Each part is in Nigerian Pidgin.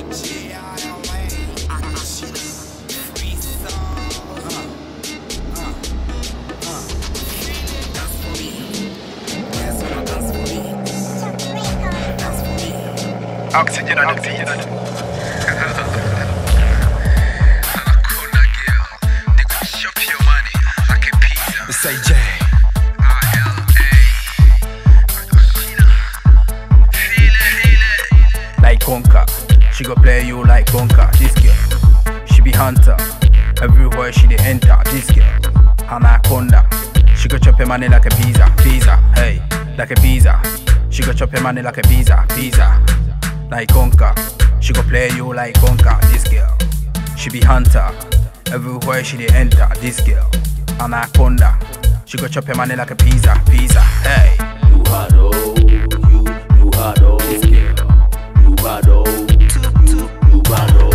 Oxygen on the beat. Say J. Like Conker, she go play you like Conker. This girl, she be hunter. Everywhere she dey enter. This girl, anaconda. She go chop your money like a pizza, pizza. Hey, like a pizza. She go chop your money like a pizza, pizza. Like Conker, she go play you like Conker. This girl, she be hunter. Everywhere she dey enter. This girl, anaconda. She go chop your money like a pizza, pizza. Hey, You had oh, you you had oh, this girl, you had oh, you you had oh,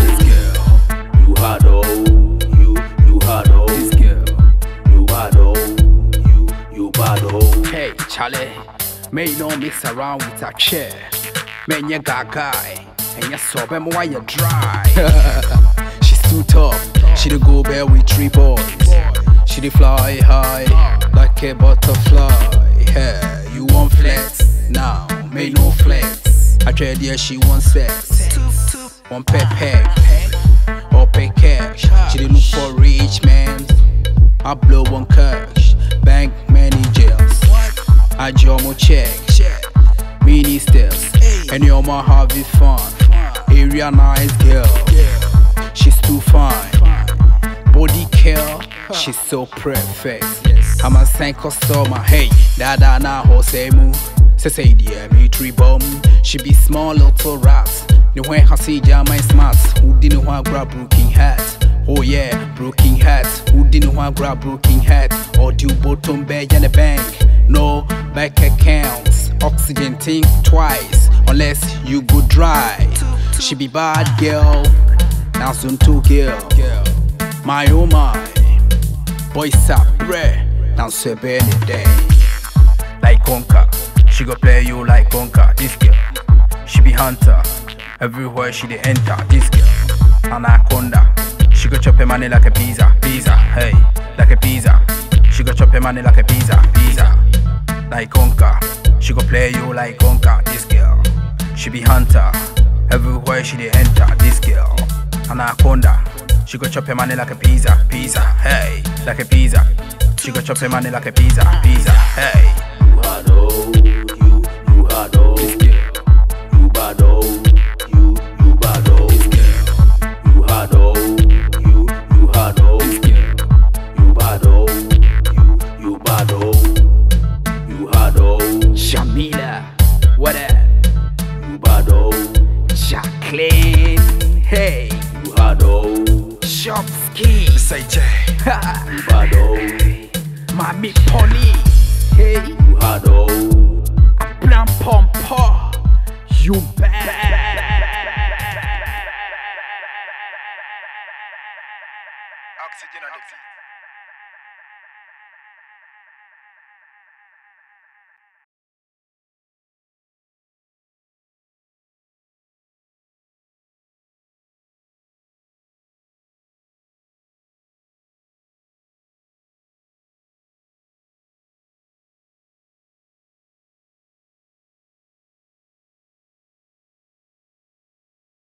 you had oh, you you had oh, this girl. you had oh, you you had oh. Hey, Charlie, may you don't mix around with a chair. Man, you got guy, and you saw them while you dry. She's too tough. She the go bear with three boys. She the fly high like a butterfly. Yeah, you want flex now? May no flex. I tried yeah, she want sex. One pet peg or pay cash. She dey look for rich man. I blow one cash, bank many jails. I draw more check, mini steps, and your ma have it fun. Area nice girl, she's too fine. Body care, she's so perfect. I'm a sign customer, hey, dada na hosemu. Say say dear me tree bum, she be small little rat. The when I see my smart, who didn't want grab broken hat. Oh yeah, broken hat. Who didn't want grab broken hat? Or do bottom bag in the bank? No bank accounts. Oxygen think twice, unless you go dry. She be bad girl, now soon two girl. My oh my, boys up rare, now so day. Like Conker, she go play you like Conker. This girl, she be hunter. Everywhere she dey enter. This girl, anaconda. She go chop your money like a pizza, pizza. Hey, like a pizza. She go chop your money like a pizza, pizza. Like Conker, she go play you like Conker. This girl, she be hunter. Everywhere she dey enter. This girl, anaconda. She go chop your money like a pizza, pizza. Hey, like a pizza. She go chop your money like a pizza, pizza. Hey, You had oh, you you had oh, this girl. you bad oh, you you bad oh, you had oh, you you had oh, you bad oh, you you bad oh, you had oh, Shamila, what up? you bad oh, Jacqueline, hey, you had oh, Shopski, say J, you bad oh, Mami Polly, hey, you had oh. Plan Pompo, you bad.